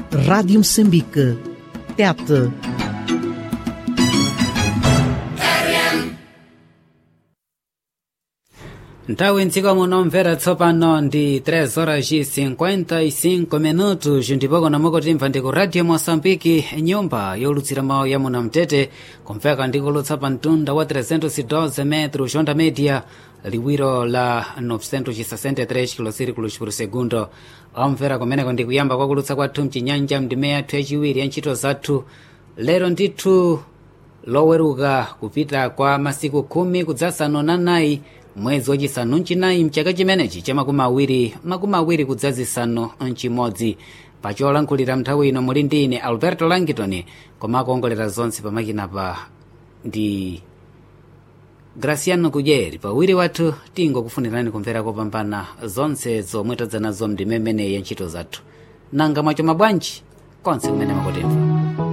Rádio Moçambique. Tete. nthawi mdziko munomvera tsopano ndi 3 horas e 55 minutos ndipo konamoko timva ndi ku radio moçambike nyumba yolutsira mawu ya munamtete kumveka ndikulutsa pa mtunda wa 312 metro onda media liwiro la 963 kilosirikulos por segundo omvera kumeneko ndikuyamba kwakulutsa kwathu mchinyanja mndime yathu yachiwiri ya ntchito zathu lero ndithu loweruka kupita kwa masiku khumi kudzasanu na nayi mwezi wachisanu mchinayi mchaka chimenechi cha makumi awiri makumi awiri kudzazisanu mchimodzi pacholankhulira nthawi ino muli ndi ine alberto langitoni koma akuongolera zonse pamakinapa ndi graciano kudyeri pawiri wathu tingokufunirani kumvera kopambana zonse zomwe tadza nazo mndime imeneyi ya ntchito zathu nanga mwacho mabwanji konse kumene makotemva